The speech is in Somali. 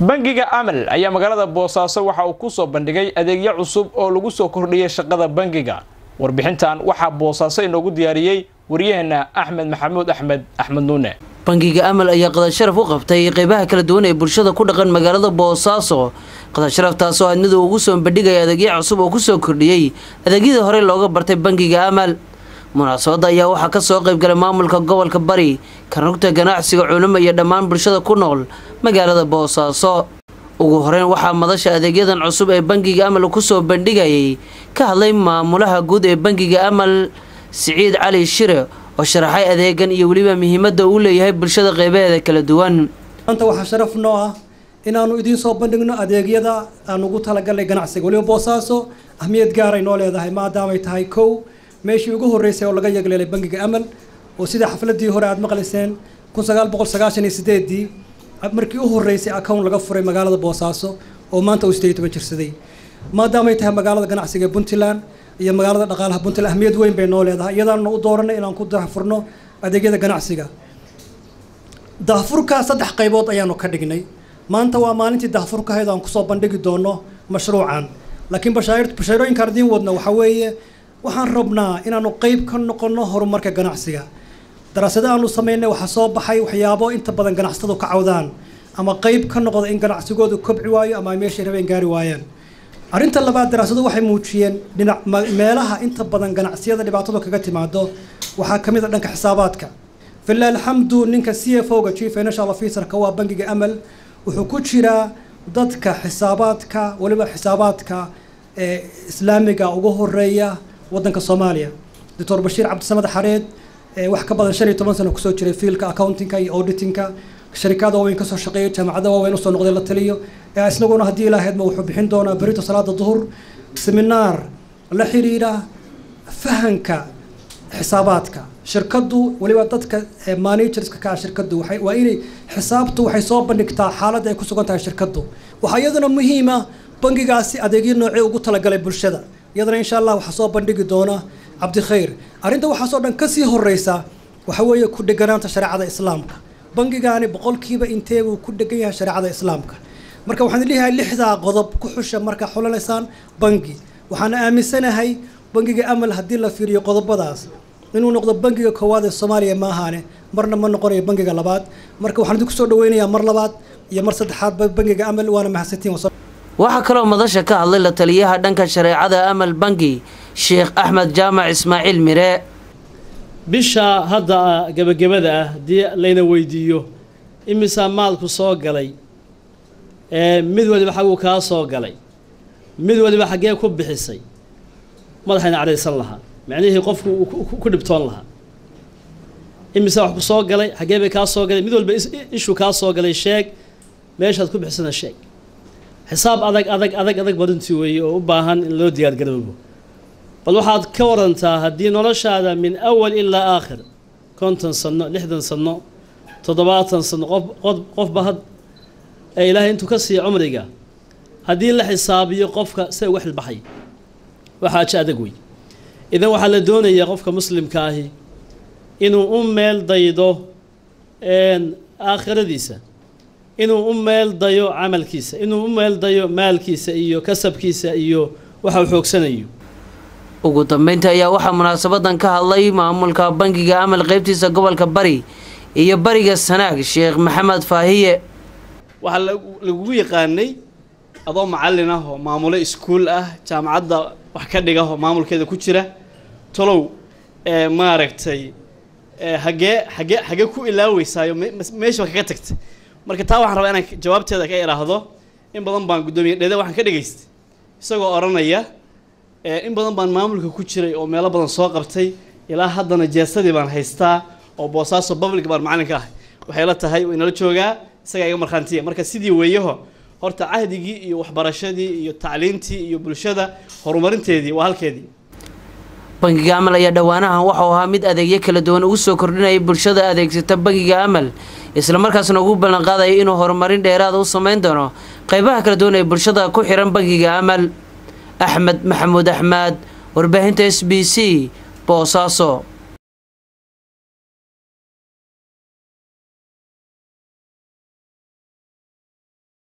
bangiga amal ayaa magaalada boosaaso waxa uu kusoo bandhigay adeegyo cusub oo lagu soo kordhiyay shaqada bangiga warbixintan waxaa boosaaso inoogu diyaariyey waryaheena axmed maxamuud axmed axmed nuune bangiga amal ayaa qadasharaf u qabtay qeybaha kala duwan ee bulshada ku dhaqan magaalada boosaaso qadasharaftaasoo aad mid uu ugu soo bandhigaya adeegyo cusub oo kusoo kordhiyey adeegyadii horey looga bartay bangiga amal munaasabadda ayaa waxaa kasoo qeybgalay maamulka gobolka bari karnugta ganacsiga culimo iyo dhammaan bulshada ku nool magaalada boosaaso ugu horeyn waxaa madasha adeegyadan cusub ee bangiga amal kusoo bandhigayay ka hadlay maamulaha guud ee bangiga amal siciid cali shire oo sharaxay adeegan iyo weliba muhiimadda uu leeyahay bulshada qeybaheeda kala duwan maanta waxaa sharaf noo ah inaanu idiin soo bandhigno adeegyada aan ugu talagalnay ganacsiga weliba boosaaso ahmiyad gaaray noo leedahay maadaamay tahay kow meeshii ugu horreysay oo laga yegleelay bangiga amal oo sida xafladii hore aad maqlayseen kun sagaal boqol sagaashan iyo sideedii markii u horreysay account laga furay magaalada boosaaso oo maanta uu sideed iyo toban jirsaday maadaamay tahay magaalada ganacsiga ee puntland iyo magaalada dhaqaalaha puntland ahmiyad weyn bay noo leedahay iyadaanuna u dooranay inaan ku daahfurno adeegyada ganacsiga daahfurka saddex qaybood ayaanu ka dhignay maanta waa maalintii daahfurkahayd aan kusoo bandhigi doono mashruucan laakiin bashaarooyinkaan idiin wadna waxaa weeye waxaan rabnaa inaanu qeyb ka noqono horumarka ganacsiga daraasado aanu sameynay waxaa soo baxay waxyaabo inta badan ganacsatadu ka cawdaan ama qeyb ka noqda in ganacsigoodu kobci waayo ama ay meeshay rabeen gaari waayaan arrinta labaad daraasadu waxay muujiyeen dhinac meelaha inta badan ganacsiyada dhibaatadu kaga timaado waxaa ka mid a dhanka xisaabaadka filah alxamdu ninka c f o ga chief financial officerka waa bangiga amal wuxuu ku jiraa dadka xisaabaadka weliba xisaabaadka ee islaamiga ugu horeeya wadanka soomaaliya doctor bashiir cabdisamed xareed wax ka badan shan iyo toban sano kusoo jiray fiilka accountingka iyo auditingka sharikada waaweyn kasoo shaqeeya jaamacada waaweyn usoo noqday la taliyo isaguna haddii ilaahaydma wuxuu bixin doonaa berito salaada duhur seminaar la xiriira fahanka xisaabaadka shirkadu weliba dadka managerska ka ah shirkadu waa inay xisaabtu waxay soo bandhigtaa xaaladda ay ku sugan tahay shirkadu waxaa iyaduna muhiima bangigaasi adeegyo noocee ugu talagalay bulshada iyadana insha allah waxaa soo bandhigi doona cabdikhayr arrinta waxaasoo dhan kasii horeysa waxa weeye ku dheganaanta shareecada islaamka bangigaani boqolkiiba intee buu ku dhegan yahay shareecada islaamka marka waxaan leeyahay lixdaa qodob ku xusha markaa xulanaysaan bangi waxaana aaminsanahay bangiga amal haddii la fiiriyo qodobadaas inuu noqdo bangiga koowaad ee soomaaliya ma ahaane marna ma noqonayo bangiga labaad marka waxaan idinku soo dhaweynayaa mar labaad iyo mar saddexaadba bangiga amal waana mahadsantiin waxaa kaloo madasha ka hadlay la taliyaha dhanka shareecada amal bangi sheekh axmed jaamac ismaaciil mire bisha hadda gebagabada ah haddii layna weydiiyo imisaa maalku soo galay mid waliba xaguu kaa soo galay mid waliba xaggee ku bixisay madaxayna cadhaysan lahaa macnihii qofku ku dhibtoon lahaa imisaa wax ku soo galay xaggee bay kaa soo galay mid walba ishuu kaa soo galay sheeg meeshaad ku bixisana sheeg xisaab adag adag adag adag badintii weeye oo u baahan in loo diyaargaroobo bal waxaad ka warantaa haddii noloshaada min awal ilaa aakhir konton sanno lixdan sanno toddobaatan sanno qof qofba had ee ilaahay intuu ka siiya cumriga haddii la xisaabiyo qofka se uga xilbaxay waxaa aja adag wey idan waxaa la doonayaa qofka muslimka ahi inuu u meel daydo aakhiradiisa inuu u meel dayo camalkiisa inuu u meel dayo maalkiisa iyo kasabkiisa iyo waxa uu xoogsanayo ugu dambeynta ayaa waxaa munaasabadan ka hadlay maamulka bangiga amal qeybtiisa gobolka bari iyo bariga sanaag sheekh maxamed faahiye waxaa lagugu yaqaanay adoo macallin ah oo maamulo iskuul ah jaamacadda wax ka dhiga oo maamulkeeda ku jira tolow maaragtay hagee hagee hagee ku ilaaweysaayo meesha kaga tagtay marka taa waxaan rabaa inaan jawaabteeda ka idhaahdo in badan baan guddoomiye dheede waxaan ka dhegaystay isagoo odhanaya in badan baan maamulka ku jiray oo meelo badan soo qabtay ilaa haddana jeesadii baan haystaa oo boosaaso public baan macallinka ahay waxay la tahay inala joogaa isagaa iga markhaantiya marka sidii weeyaho horta cahdigii iyo waxbarashadii iyo tacliintii iyo bulshada horumarinteedii waa halkeedii bangiga amal ayaa dhowaanahan waxau ahaa mid adeegyo kala duwan ugu soo kordhinayay bulshada adeegsata bangiga amal islamarkaasna ugu ballanqaadaya inuu horumarin dheeraada u sameyn doono qeybaha kala duwan ee bulshada ku xihan bangiga amal axmed maxamuud axmed warbaahinta s b c boosaaso